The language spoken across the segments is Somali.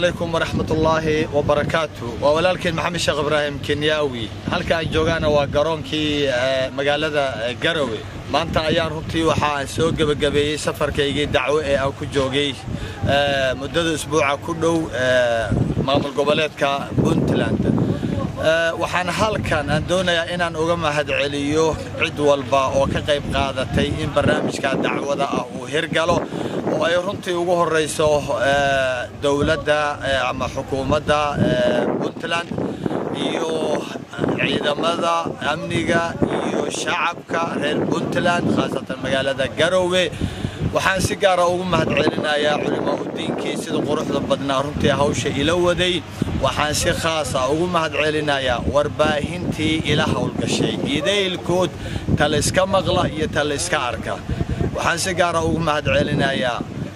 calaykum waraxmatullaahi wabarakaatu waa walaalkeen maxamed sheekh ibraahim kenyaawi halka aan joogaana waa garoonkii magaalada garowe maanta ayaan runtii waxaa soo gebagabeeyey safarkaygii dacwo ee aan ku joogay muddada isbuuca ku dhow maamul goboleedka puntland waxaan halkan aan doonayaa inaan uga mahadceliyo cid walba oo ka qayb qaadatay in barnaamijka dacwada ah uu hirgalo oo ay runtii ugu horrayso dowladda ama xukuumadda puntland iyo ciidamada amniga iyo shacabka reer puntland khaasatan magaalada garowe waxaan si gaara ugu mahadcelinayaa culimaa udiinkii sida quruxda badnaa runtii hawsha ila waday waxaan si khaasa ugu mahadcelinayaa warbaahintii ila howlgashay idaylkood talayska maqla iyo talayska arka waxaan si gaara ugu mahadcelinayaa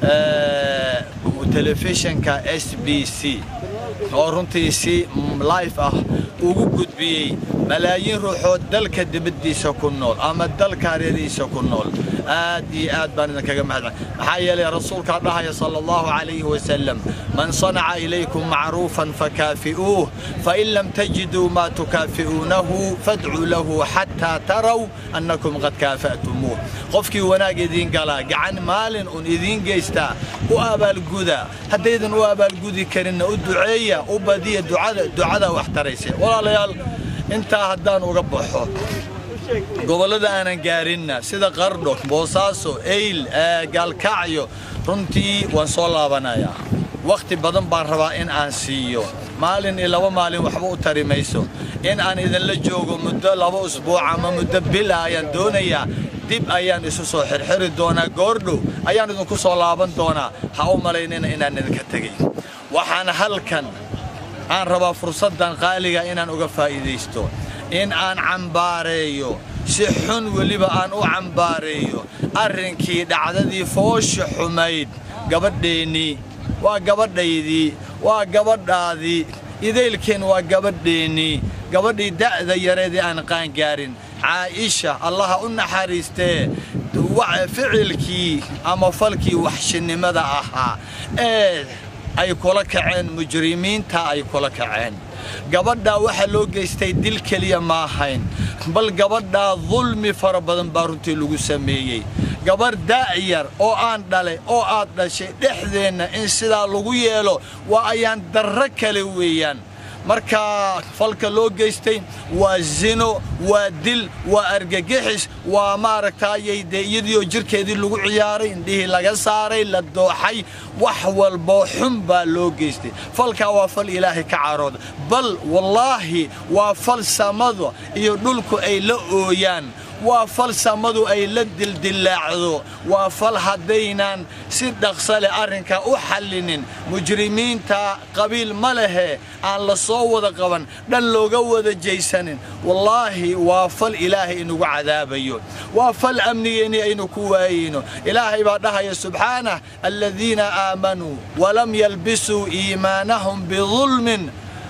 telefishinka s b c oo runtii si life ah ugu gudbiyey malaayiin ruuxood dalka dibaddiisa ku nool ama dalka hareerihiisa ku nool aad iyo aad baan idinkaga mahadcelin maxaa yeelay rasuulkaa dhahaya sala allahu calayhi wasalam man sanaca ilaykum macruufan fakaafi'uuh fain lam tajiduu maa tukaafi'uunahu fadcuu lahu xataa taraw annakum qad kaafa'tumuuh qofkii wanaag idiin galaa gacan maalin un idiin geystaa u abaalguda haddaydan u abaalgudi karinna u duceeya u badiya ducada wax taraysa walaalayaal intaa haddaan uga baxo gobollada aanan gaarinna sida qardho boosaaso eyl gaalkacyo runtii waan soo laabanayaa wakhti badan baan rabaa in aan siiyo maalin iyo laba maalin waxba u tari mayso in aan idinla joogo muddo laba usbuuc ama muddo bil ah ayaan doonayaa dib ayaan isu soo xirxiri doonaa goordhow ayaan idinku soo laaban doonaa ha u malaynina inaan idinka tegay waxaan halkan aan rabaa fursaddan qaaliga inaan uga faa'iidaysto in aan cambaareeyo si xun weliba aan u cambaareeyo arrinkii dhacdadii foosha xumayd gabadheennii waa gabadhaydii waa gabadhaadii idaylkeen waa gabadheennii gabadhii da'da yareedii aan qaangaarin caa'isha allaha u naxariistee ficilkii ama falkii waxshinnimada ahaa ee ay kula kaceen mujrimiinta ay kula kaceen gabadhaa waxaa loo geystay dil keliya ma ahayn bal gabadhaa dulmi fara badan baa runtii lagu sameeyey gabarh daa'yar oo aan dhalay oo aad dhashay dhexdeenna in sidaa lagu yeelo waa ayaan darro kale weeyaan markaa falka loo geystay waa zino waa dil waa argagixis waa maaragtaayay dee iyadiioo jirkeedii lagu ciyaaray indhihii laga saaray la dooxay wax walboo xun baa loo geystay falkaa waa fal ilaahay ka carooda bal wallaahi waa fal samada iyo dhulku ay la ooyaan waa fal samadu ay la dildillaacdo waa fal haddaynaan si dhaqsa leh arrinkaa u xallinin mujrimiinta qabiil ma lehe aan la soo wada qaban dhan looga wada jaysanin wallaahi waa fal ilaahay inugu cadaabayo waa fal amnigeennii aynu ku waayeyno ilaahay baa dhahaya subxaanah aladiina aamanuu walam yalbisuu iimaanahum bidulmin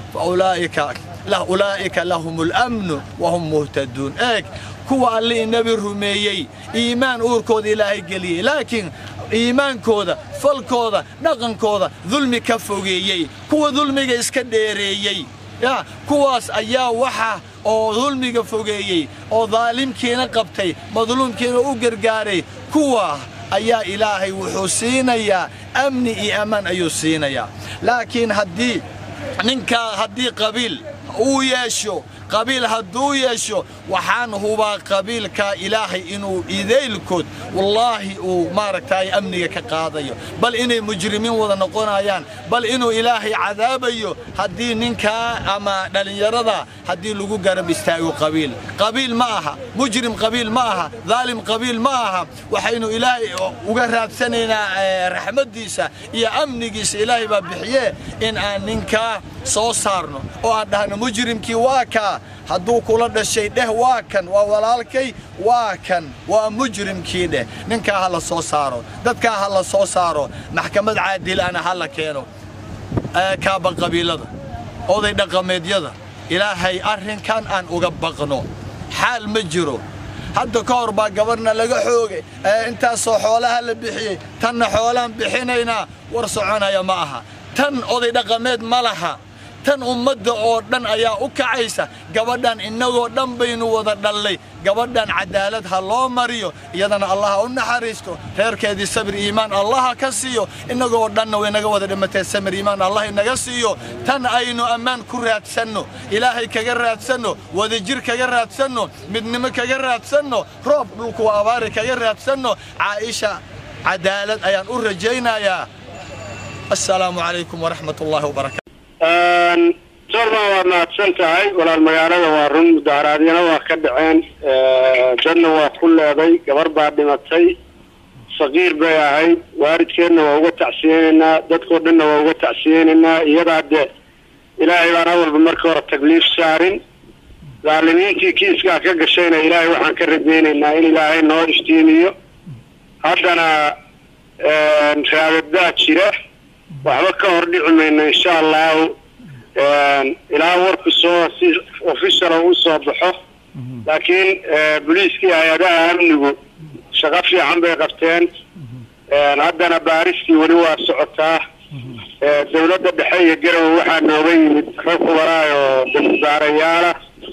ulaa'ika lahum اlamnu wahum muhtaduun eeg kuwa allihii nebi rumeeyey iimaan uurkooda ilaahay geliyey laakiin iimaankooda falkooda dhaqankooda dulmi ka fogeeyey kuwa dulmiga iska dheereeyey ya kuwaas ayaa waxa oo dulmiga fogeeyey oo daalimkiina qabtay madluumkiina u gargaaray kuwa ayaa ilaahay wuxuu siinayaa amni iyo ammaan ayuu siinayaa laakiin haddii ninkaa haddii qabiil uu yeesho qabiil hadduu yeesho waxaan hubaa qabiilkaa ilaahay inuu idaylkood wallaahi uu maaragtaay amniga ka qaadayo bal inay mujrimiin wada noqonayaan bal inuu ilaahay cadaabayo haddii ninkaa ama dhallinyarada haddii lagu garab istaago qabiil qabiil ma aha mujrim qabiil ma aha daalim qabiil ma aha waxaynu ilaahay uga raadsanaynaa raxmaddiisa iyo amnigiisa ilaahay baa bixiye in aan ninkaa soo saarno oo aan dhahno mujrimkii waa kaa hadduu kula dhashay dheh waa kan waa walaalkay waa kan waa mujrimkii dheh ninkaa ha la soo saaro dadkaa ha la soo saaro maxkamad caadilana ha la keeno kaaba qabiilada oday dhaqameedyada ilaahay arrinkan aan uga baqno xaal ma jiro hadda ka hor baa gabarna laga xoogay intaasoo xoolaha la bixiyey tanna xoolaan bixinaynaa war soconaya ma aha tan oday dhaqameed ma laha tan ummadda oo dhan ayaa u kacaysa gabadhan innagoo dhan baynu wada dhallay gabadhan cadaalad ha loo mariyo iyadana allah ha u naxariisto reerkeedii sabir iimaan allaha ka siiyo innagoo dhanna way naga wada dhimatee samir iimaan allah inaga siiyo tan aynu ammaan ku raadsanno ilaahay kaga raadsanno wadajir kaga raadsanno midnimo kaga raadsanno roob dhulku abaari kaga raadsanno caa'isha cadaalad ayaan u rajaynayaa assalaamu calaykum waraxmat ullaahi wabarakatu sorma waa mahadsan tahay walaal magaalada waa run mudaharaadyana waa ka dhaceen dadna waa ku leeday gabar baa dhimatay saqiir bay ahayd waalidkeedna waa uga tacsiyeynaynaa dadkoo dhanna waa uga tacsiyeynaynaa iyadaa dee ilaahay baan awalba marka hore tagliif saarin daalimiintii kiiskaa ka gashayna ilaahay waxaan ka rajaynaynaa in ilaahay noo iftiimiyo haddana raadadaa jira waxba ka hor dhici mayno insha allahu ilaa warku soo si officiala u soo baxo laakiin boliiskii hay-adaha amnigu shaqo fiican bay qabteen haddana baaristii weli waa socotaa dawladda dhexe iyo garowe waxaa nooga yimid rag kubaraay oo dambibaarayaala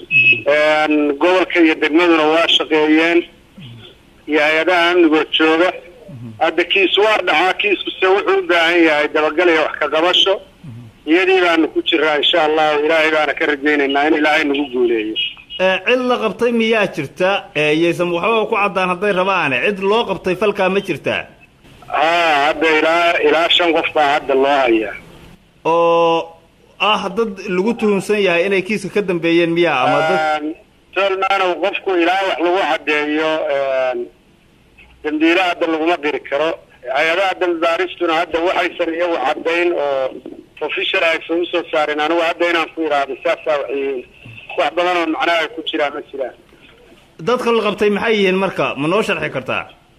gobolka iyo degmaduna waa shaqeeyeen iyo hay-adaha amnigoo jooga hadda kiis waa dhacaa kiiskuse wuxuu u baahan yahay dabagal iyo wax ka qabasho iyadii baanu ku jiraa insha allahu ilaahay baana ka rajaynaynaa in ilaahay nagu guuleeyo cid la qabtay miyaa jirta yaysan waxbaba ku caddaan hadday rabaane cid loo qabtay falkaa ma jirtaa haa hadda ilaa ilaa shan qof baa hadda loo hayaa oo ah dad lagu tuhunsan yahay inay kiiska ka dambeeyeen miyaa ama dad tolmaanow qofku ilaa wax lagu caddeeyo dambiile hadda laguma diri karo hay-adaha dambi baaristuna hadda waxaysan iyagu caddayn oo official aysan usoo saarin anigu hadda inaan ku idhaahdo saasaa waxyihiin wax badan oo macnaha ay ku jiraan ma jiraan dadka la qabtay maxay yihiin marka ma noo sharxi kartaa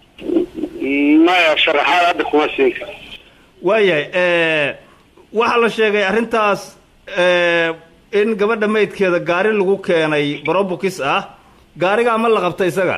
maya sharaxaad hadda kuma siin karo waayahay waxaa la sheegay arrintaas in gabadha maydkeeda gaari lagu keenay brobukis ah gaarigaa ma la qabtay isaga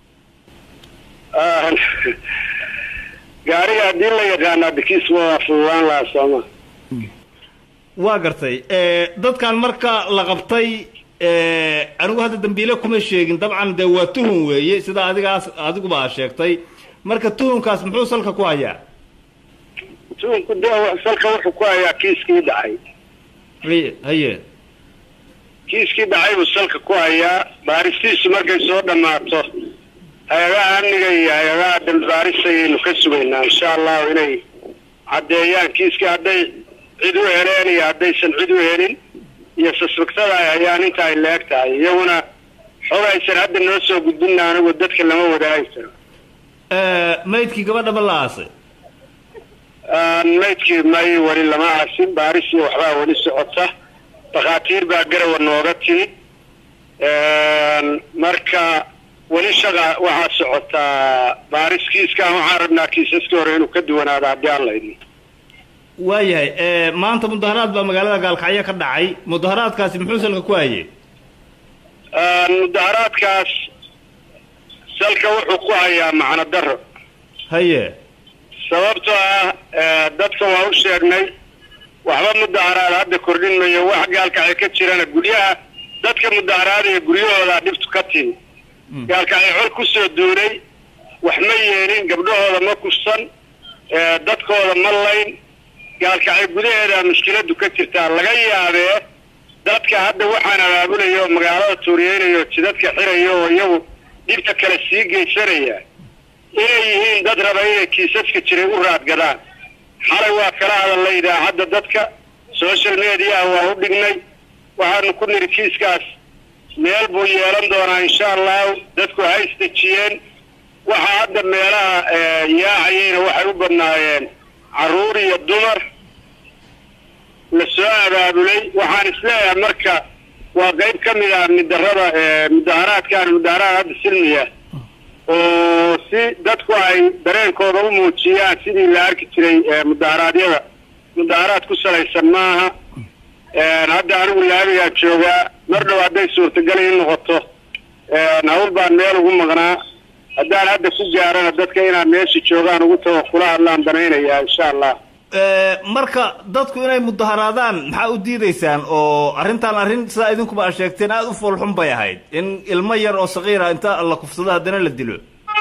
gaariga haddii la yaqaano adkiis waa fududaan lahaa sooma waa gartay dadkan marka la qabtay anigu hadda dambiile kuma sheegin dabcan dee waa tuhun weeye sida adigaas adiguba a sheegtay marka tuhunkaas muxuu salka ku hayaa tuhunku de salka wuxuu ku hayaa kiiskii dhacay haye haye kiiskii dhacay buu salka ku hayaa baaristiisu markay soo dhammaato hay-adaha amniga iyo hay-adaha dambibaaris ayaynu ka sugaynaa insha allahu inay caddeeyaan kiiskii hadday cid u heleen iyo haddaysan cid u helin iyo suspectada ay hayaan inta ay leeg tahay iyaguna xog aysan hadda noo soo gudbinna anigu dadka lama wadaagi karo maydkii gabadha ma la aasay maydkii may weli lama aasin baaris iyo waxbaa weli socota dhakhaatiir baa garawa nooga timid marka weli shaqa waxaa socotaa baaris kiiskaan waxaan rabnaa kiisaskii hore inuu ka duwanaado haddii aan laydin waayahay maanta mudaharaad baa magaalada gaalkacyo ka dhacay mudaharaadkaasi muxuu salka ku hayey mudaharaadkaas salka wuxuu ku hayaa macno daro haye sababtoo ah dadka waa u sheegnay waxba mudaharaad hadda kordhin mayo wax gaalkacyo ka jirana guryaha dadka mudaharaadaya guryahoodaa dhibtu ka timi gaalkacyo col kusoo duulay wax ma yeelin gabdhahooda ma kufsan dadkooda ma layn gaalkacyo gudaheeda mushkiladu ka jirtaa laga yaabee dadka hadda waxaan abaabulaya oo magaalada tuuriyeynaya oo jidadka xiraya oo iyagu dhibta kale sii geysanaya inay yihiin dad raba inay kiisaska jiray u raadgadaan xalay waa kala hadalnay idaacadda dadka social mediaha waa u dhignay waxaanu ku niri kiiskaas meel buu yeelan doonaa insha allahu dadku ha isdejiyeen waxaa hadda meelaha yaacayeyna waxay u badnaayeen carruur iyo dumar la soo abaabulay waxaan isleeyahay marka waa qayb ka mid ah midarada mudaharaadkaan mudaharaad hadda silmiya oo si dadku ay dareenkooda u muujiyaan sidii la arki jiray mudaharaadyada mudaharaad ku salaysan maaha hadda anigu laabigaa joogaa mar dhow hadday suurtagal ii noqoto hawl baan meel ugu maqnaa haddaan hadda ku gaarana dadka inaan meesha joogaan ugu tago kula hadlaan danaynayaa insha allah marka dadku inay mudaharaadaan maxaa u diidaysaan oo arrintan arrin sidaa idinkuba aad sheegteen aada u foolxun bay ahayd in ilmo yar oo sakiira inta la kufsado haddana la dilo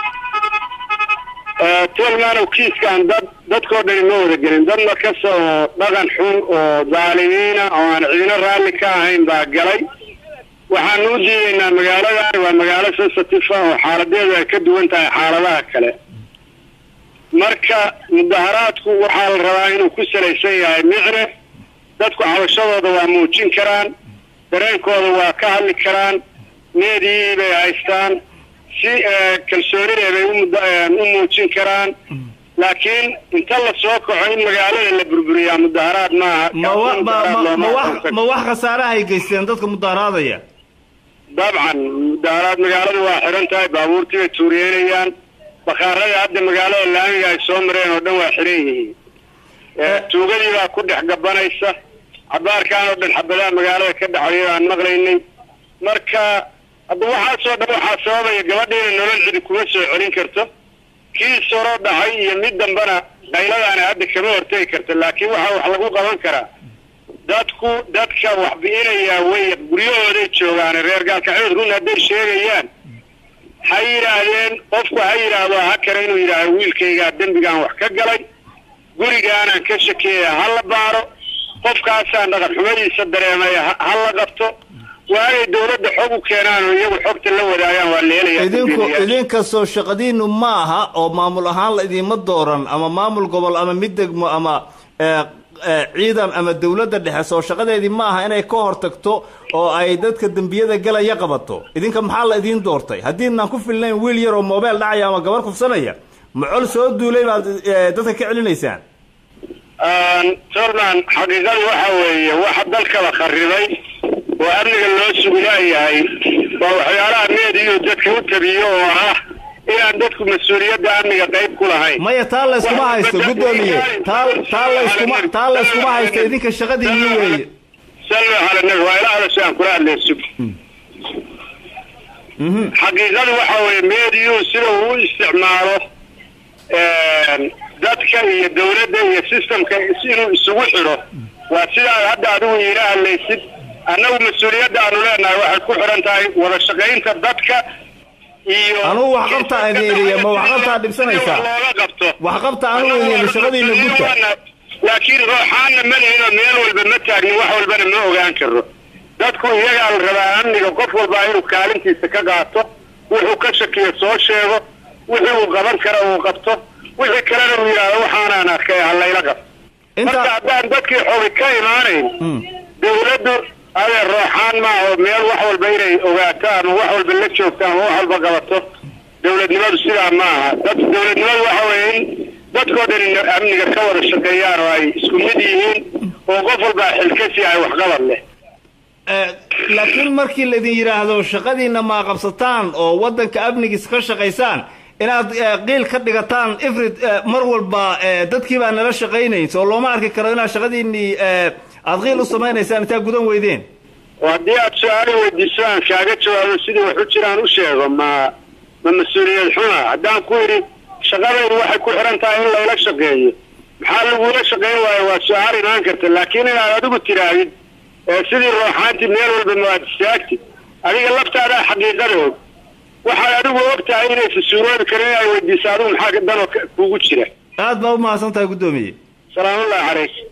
tolmaanow kiiskaan dad dadkoo dhani ma wada gelin dad markasta oo dhaqan xun oo daalimiina oo aan ciidino raalli ka ahayn baa galay waxaanu u diidaynaa magaaladan waa magaalo sensitive oo xaaladeedu ay ka duwan tahay xaaladaha kale marka mudaharaadku waxaa la rabaa inuu ku salaysan yahay micne dadku cabashadooda waa muujin karaan dareenkooda waa ka hadli karaan meedii bay haystaan si kalsoonide bay u muujin karaan laakiin inta la soo kaco in magaalada la burburiyaa mudaharaad maaha ma wax khasaarahay geysteen dadka mudaharaadaya dabcan mudaharaad magaaladu waa xiran tahay baabuurtii bay tuuriyeynayaan bakaaradii hadda magaalada laamiga ay soo mareen oo dhan waa xiran yihiin tuugadii baa ku dhex gabanaysa cabaarkaan oo dhan xabadaha magaalada ka dhacaya aan maqlaynay marka hadda waxaasoo dhan waxaa sababaya gabadhiina nolol cidi kuma soo celin karto kii soro dhacay iyo mid dambana qayladaana hadda kama hortegi karta laakiin waxaa wax lagu qaban karaa dadku dadka wax bi'inayaa way guryahooday joogaan reer gaalkacyood run hadday sheegayaan ha yidhaahdeen qofku ha yidhaahdo ha kale inuu yidhaahdo wiilkaygaa dembigaan wax ka galay gurigaanaan ka shakiyaya ha la baaro qofkaasaan dhaqan xumadiisa dareemaya ha la qabto waagay dawladda xog u keenaan oo iyagu xogta la wadaagaan waa la helaya idinku idinkastoo shaqadiinu ma aha oo maamul ahaan la idiinma dooran ama maamul gobol ama mid degmo ama ciidan ama dawladda dhexe soo shaqadeedii ma aha inay ka hortagto oo ay dadka dembiyada galaya qabato idinka maxaa la idiin doortay haddiinaan ku filnayn wiil yar oo mobile dhacaya ama gabar kufsanaya macol soo duulay baad dadka ka celinaysaan tolman xaqiiqadu waxa weeye waxa dalkaba kharibay oo amniga loo sugilaayahay waa waxyaalaha meediyu dadka u tabiyo oo ah inaan dadku mas-uuliyadda amniga qayb ku lahayn maya taa layskuma haysto guddoomiye taa taa layskuma taa layskuma haysto idinka shaqadiinii weeye sallu cala nabi waa ila hadasho aan kula hadlay sug xaqiiqadu waxa weeye meediyu sida uu u isticmaalo dadka iyo dawladda iyo systemka inuu isugu xidho waa sidaad hadda adigu iila hadlaysid annagu mas-uuliyadda aanu leenahay waxay ku xidhan tahay wada shaqaynta dadka iyo anugu waxqabta idin iliya ma waxqabtaa dhibsanaysaa looga qabto waxqabta anugu idin ili shaqadiina guta laakiin rooxaanna ma lihinoo meel walba ma taagnin wax walbana ma ogaan karo dadku iyagaa la rabaa amniga qof walbaa inuu kaalintiisa ka qaato wuxuu ka shakiyo soo sheego wixii uu qaban kara uu qabto wixii kalena uu yidhaahdo waxaanaan arkay halayla qabto marka haddaan dadkii xogi ka imaanayn dawladdu adee rooxaan maaha oo meel wax walba inay ogaato ama wax walba la joogto ama wax walba qabato dawladnimadu sidaa ma aha dad dawladnimadu waxa weeye in dadkoo dhan amniga ka wada shaqeeyaan oo ay isku mid yihiin oo qof walbaa xilkasi ay waxqabad leh laakiin markii laydin yidhaahdo shaqadiina maa qabsataan oo waddanka amnigiisa ka shaqaysaan inaad qiil ka dhigataan ifrid mar walba dadkii baa nala shaqaynayn soo looma arki karo inaad shaqadiinii aad qiil u samaynaysaan intaa gudan weydeen haddii aad su-aali weydiiso aan kaaga jawaabo sidii wax u jiraan u sheego ma ma mas-uuliyad xuna haddaan ku yidhi shaqadaydu waxay ku xihan tahay in layla shaqeeyo maxaa lagula shaqayn waayo waa su-aal imaan karta laakiin inaad adigu tirahdid sidii rooxaanti meel walba maad istaagtid adiga laftaadaa xaqiiqada og waxaad adigu og tahay inaysa suuroobi karin in ay weydiiso adigu maxaa danoo kugu jira aad baa u mahadsan tahay guddoomiye salaamullahi calayk